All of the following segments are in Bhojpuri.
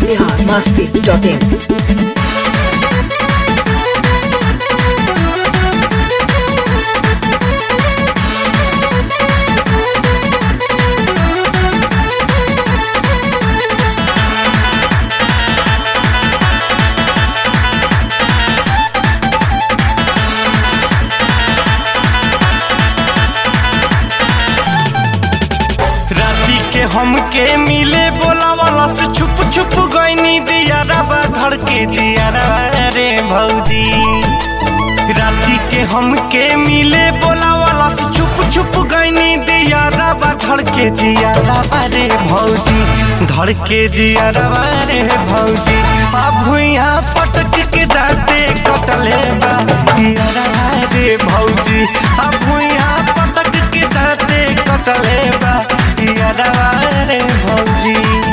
बिहार मस्ती डॉट इन राती के हमके मिले बोला वाला से छुप छुप गईनी दिया रबा धड़ के जिया रे भौजी राती के हमके मिले बोला वाला से छुप छुप गईनी दिया रबा धड़ के जिया रे भौजी धड़ के जिया रे भौजी अब भुइया पटक के दाते कटले बा दिया रे भौजी अब भुइया पटक के दाते कटले बा दिया रे भौजी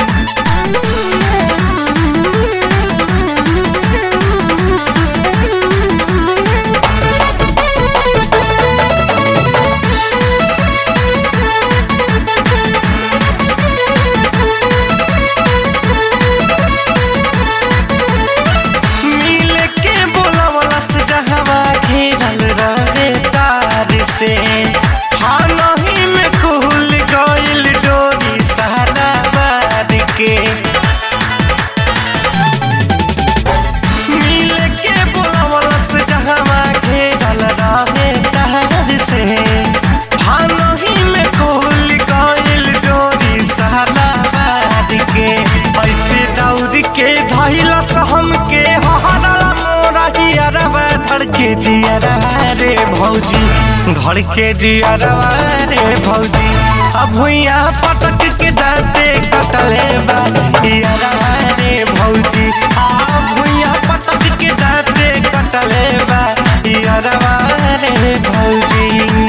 मिल के बोलवला से जहवा घेरल रहे तार से हाँ नहीं में खुल गइल डोरी सारा बार के मिल के बोलवला से जहवा घेरल रहे तार से हाँ नहीं में खुल गइल डोरी सारा बार के ऐसे दौड़ के धैलस हमके हरला मोरा जियरवा धड़ के जियरा रे भौजी धड़ के जियरवा रे भौजी अब भुइया पटक के दाते कटले बा जियरवा रे भौजी अब भुइया पटक के दाते कटले बा जियरवा रे भौजी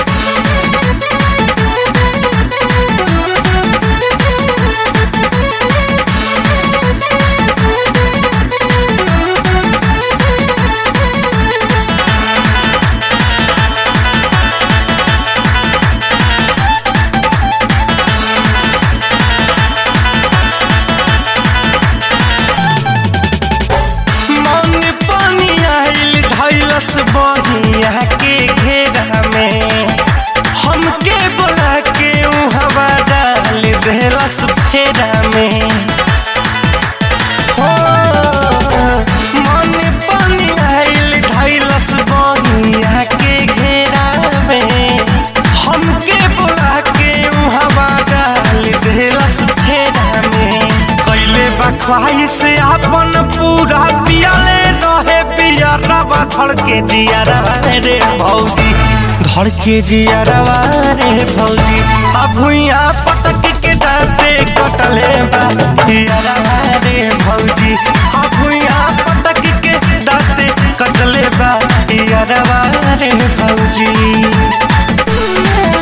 मन पानी आइल धैलस बहिया के घेरा में हमके बोला के ऊ हवा डाल देलस फेरा में हो मन पानी आइल धैलस बहिया के घेरा में हमके बोला के ऊ हवा डाल देलस फेरा में कैले बख्वाइश अपन पूरा पियाले रहे पिया रवा धड़ के जिया रे भौजी धड़ के जिया रे भौजी अब भुइया पटक के दाते कटले बा पिया रे भौजी अब भुइया पटक के दाते कटले बा पिया रे भौजी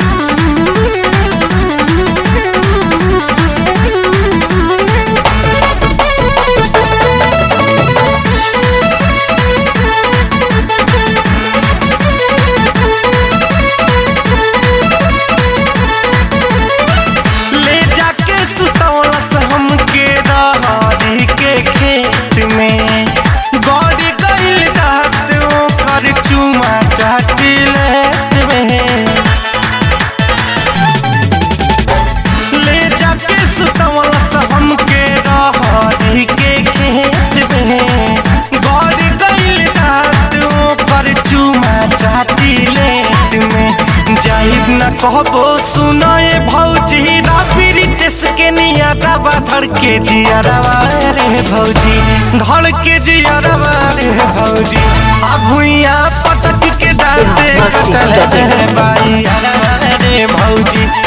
ले जाके सुतौलस हमके रहरी के खेत में गड़ गइल रात ओकर चुमा चाटी लेत में ले जाके सुतौलस हमके रहरी के खेत में गड़ गइल रात ओकर चुमा चाटी लेत में जाहिर न कहबो सुनाए भौजी राफिरी तेस के निया रवा धड़ के जिया रवा रे भौजी धड़ के जिया रवा रे भौजी आ भुइया पटक के दाते मस्ती कटल जटे। रे बाई रे भौजी